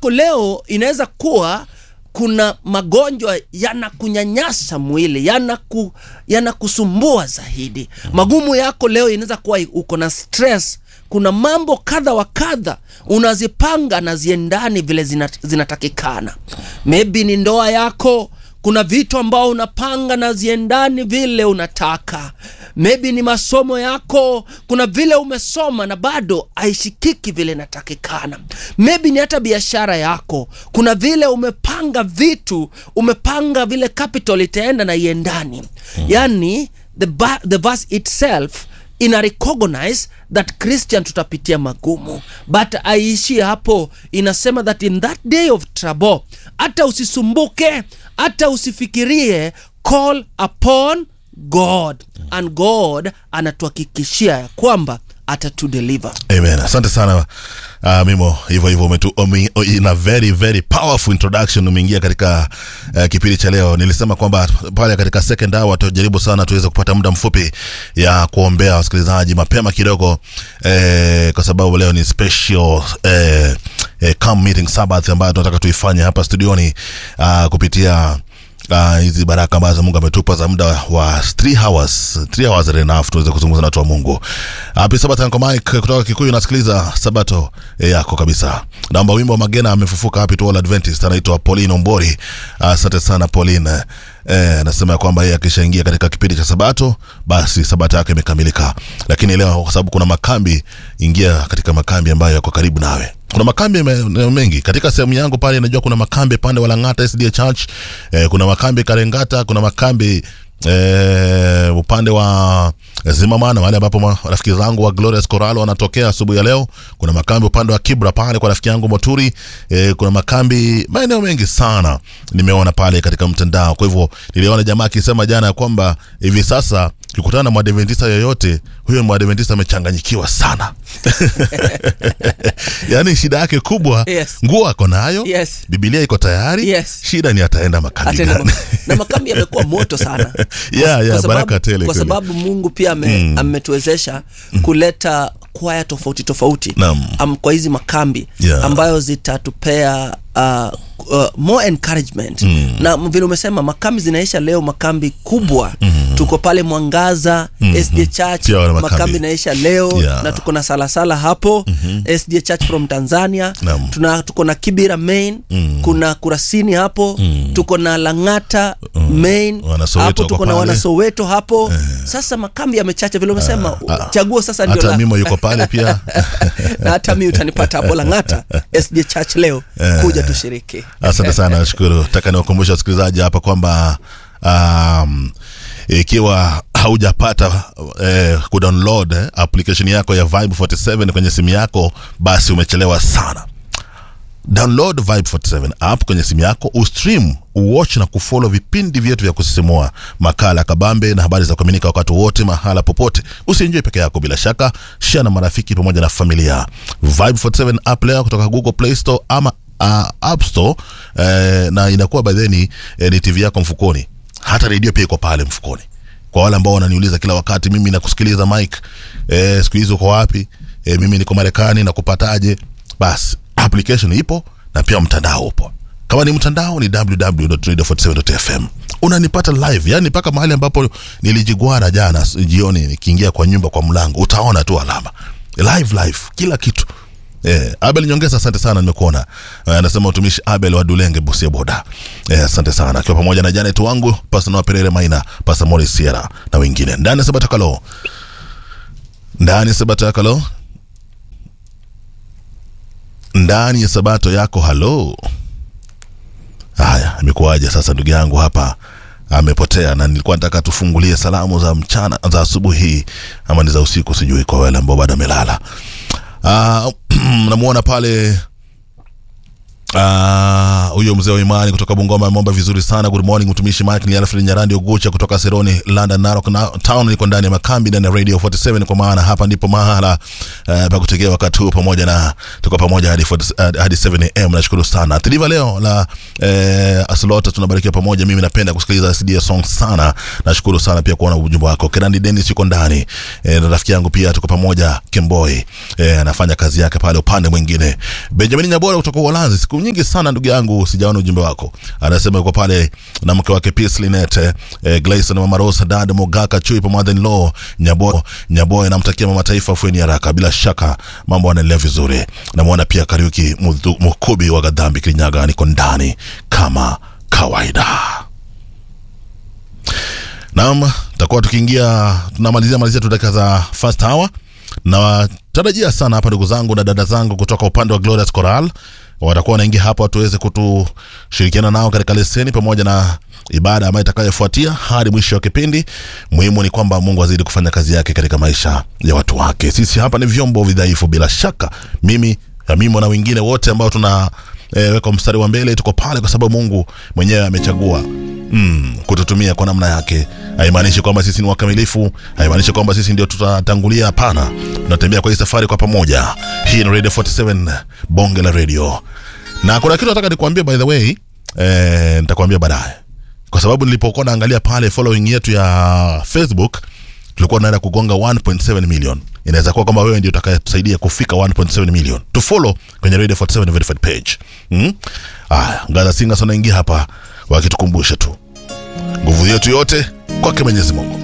yako leo inaweza kuwa kuna magonjwa yanakunyanyasa mwili yanaku, yanakusumbua zaidi magumu yako leo inaweza kuwa uko na stress kuna mambo kadha wa kadha unazipanga na ziendani vile zina- zinatakikana maybe ni ndoa yako kuna vitu ambao unapanga na ziendani vile unataka maybe ni masomo yako kuna vile umesoma na bado haishikiki vile inatakikana maybe ni hata biashara yako kuna vile umepanga vitu umepanga vile capital itaenda na iendani yani the, ba- the verse itself ina recognize that christian tutapitia magumu but aiishie hapo inasema that in that day of trouble hata usisumbuke hata usifikirie call upon god and god anatuhakikishia ya kwamba atatudeliver amen asante sana uh, mimo hivyo hivyo umetu umi, in a very very powerful introduction umeingia katika uh, kipindi cha leo nilisema kwamba pale katika second hour tutajaribu sana tuweze kupata muda mfupi ya kuombea wasikilizaji mapema kidogo eh, kwa sababu leo ni special eh, eh, camp meeting sabbath ambayo tunataka tuifanye hapa studioni uh, kupitia Ah, hizi baraka ambazo mungu ametupa za muda wa 3 hours 3 hours are enough tuweze kuzungumza na watu wa mungu hapi sabato Uncle mike kutoka kikuyu nasikiliza sabato eh, yako kabisa naomba wimbo wa magena amefufuka happy to all adventist anaitwa pauline ombori asante sana pauline eh, anasema ya kwamba yeye akishaingia katika kipindi cha sabato basi sabato yake imekamilika lakini leo kwa sababu kuna makambi ingia katika makambi ambayo yako karibu nawe kuna makambi me- mengi katika sehemu yangu pale najua kuna makambi pande wa langata sda church eh, kuna makambi karengata kuna makambi eh, upande wa zimamana mahali ambapo ma- rafiki zangu wa glorious coral wanatokea asubuhi ya leo kuna makambi upande wa kibra pale kwa rafiki yangu moturi eh, kuna makambi maeneo mengi sana nimeona pale katika mtandao kwa hivyo niliona jamaa akisema jana ya kwamba hivi sasa ukikutana na mwadventista yoyote huyo mwadventista amechanganyikiwa sana yaani shida yake kubwa Yes. nguo ako nayo Yes. bibilia iko tayari Yes. shida ni ataenda makambi Hata na, gani na makambi yamekuwa moto sana Kwa- Yeah, kwa yeah, sababu- baraka tele kwa kweli. sababu mungu pia ame, ametuwezesha kuleta kwaya tofauti tofauti Naam. am, kwa hizi makambi Yeah. ambayo zitatupea uh, uh, more encouragement mm. na vile umesema makambi zinaisha leo makambi kubwa mm. tuko pale mwangaza mm-hmm. sd church Pia wana makambi. makambi inaisha leo Yeah. na tuko na salasala hapo mm-hmm. sd church from tanzania Naam. tuna tuko na kibira main mm. kuna kurasini hapo mm. tuko na langata mm. main Wana Soweto hapo tuko wako na pale. wanasoweto hapo sasa makambi yamechacha vile umesema ah. chaguo sasa ndio hata la- mimo yuko pale pia na hata mi utanipata hapo langata sd church leo kuja tushiriki asante sana nashukuru taka niwakumbusha wasikilizaji hapa kwamba um, ikiwa haujapata eh, kudownload eh, application yako ya vibe 47 kwenye simu yako basi umechelewa sana download vibe 47 app kwenye simu yako ustream uwatch na kufollow vipindi vyetu vya kusisimua makala ya kabambe na habari za kuaminika wakati wote mahala popote usienjoy peke yako bila shaka share na marafiki pamoja na familia vibe 47 app leo kutoka google play store ama uh, app store eh, na inakuwa badheni eh, ni tv yako mfukoni hata redio pia iko pale mfukoni kwa wale ambao wananiuliza kila wakati mimi nakusikiliza mike eh, siku hizi uko wapi eh, mimi niko marekani nakupataje basi application ipo na pia mtandao upo kama ni mtandao ni www.radio47.fm unanipata live yani mpaka mahali ambapo nilijigwara jana s- jioni nikiingia kwa nyumba kwa mlango utaona tu alama live live kila kitu Eh, Abel Nyongesa, asante sana, nimekuona. Eh, Anasema utumishi Abel wa Dulenge Busia Boda. Eh, asante sana, akiwa pamoja na Janet wangu Pastor Noah Perere Maina, Pastor Morris Sierra na wengine ndani ya Sabata Kalo, ndani ya Sabata Kalo, ndani ya Sabato yako. Halo, haya, imekuwaje sasa? Ndugu yangu hapa amepotea, na nilikuwa nataka tufungulie salamu za mchana za asubuhi ama ni za usiku, sijui kwa wale ambao bado amelala. Uh, namuona pale uh, huyo mzee wa imani kutoka Bungoma ameomba vizuri sana. Good morning mtumishi Mike ni Alfred Nyarandi Ogucha kutoka Seroni, London, Narok na town. Niko ndani ya makambi ndani ya Radio 47 kwa maana hapa ndipo mahala uh, pa kutegea wakati huu, pamoja na tuko pamoja hadi 40, uh, hadi 7 am. Nashukuru sana Tiliva leo la uh, Aslota, tunabarikiwa pamoja. Mimi napenda kusikiliza CD song sana. Nashukuru sana pia kuona ujumbe wako. Kenandi Dennis yuko ndani eh, na rafiki yangu pia tuko pamoja. Kemboy eh, anafanya kazi yake pale upande mwingine. Benjamin Nyabora kutoka Uholanzi, siku nyingi sana ndugu yangu sijaona ujumbe wako. Anasema yuko pale na mke wake Peace Linette, eh, Gleison Mama Rosa, Dad Mogaka Chui pamoja in law Nyabo Nyabo, namtakia mama taifa afueni haraka. Bila shaka mambo yanaendelea vizuri. Namwona pia Kariuki Mudhu- Mukubi wa Gadhambi Kirinyaga, niko ndani kama kawaida. Naam, tutakuwa tukiingia tunamalizia malizia tu dakika za first hour na tarajia sana hapa ndugu zangu na dada zangu kutoka upande wa Glorious Coral watakuwa wanaingia hapa tuweze kutushirikiana nao katika leseni pamoja na ibada ambayo itakayofuatia hadi mwisho wa kipindi. Muhimu ni kwamba Mungu azidi kufanya kazi yake katika maisha ya watu wake. Sisi hapa ni vyombo vidhaifu, bila shaka mimi Amimo na wengine wote ambao tuna e, weka mstari wa mbele, tuko pale kwa sababu Mungu mwenyewe amechagua mm, kututumia kwa namna yake. Haimaanishi kwamba sisi ni wakamilifu, haimaanishi kwamba sisi ndio tutatangulia. Hapana, tunatembea kwa hii safari kwa pamoja. Hii ni Radio 47 bonge la radio, na kuna kitu nataka nikuambie by the way, eh, nitakwambia baadaye, kwa sababu nilipokuwa naangalia pale following yetu ya Facebook tulikuwa tunaenda kugonga 1.7 million. Inaweza kuwa kwamba wewe ndio utakayetusaidia kufika 1.7 million. To follow kwenye Radio 47 verified page. Mm? Aya, Ngaza Singers wanaingia hapa wakitukumbusha tu nguvu yetu yote kwake Mwenyezi Mungu.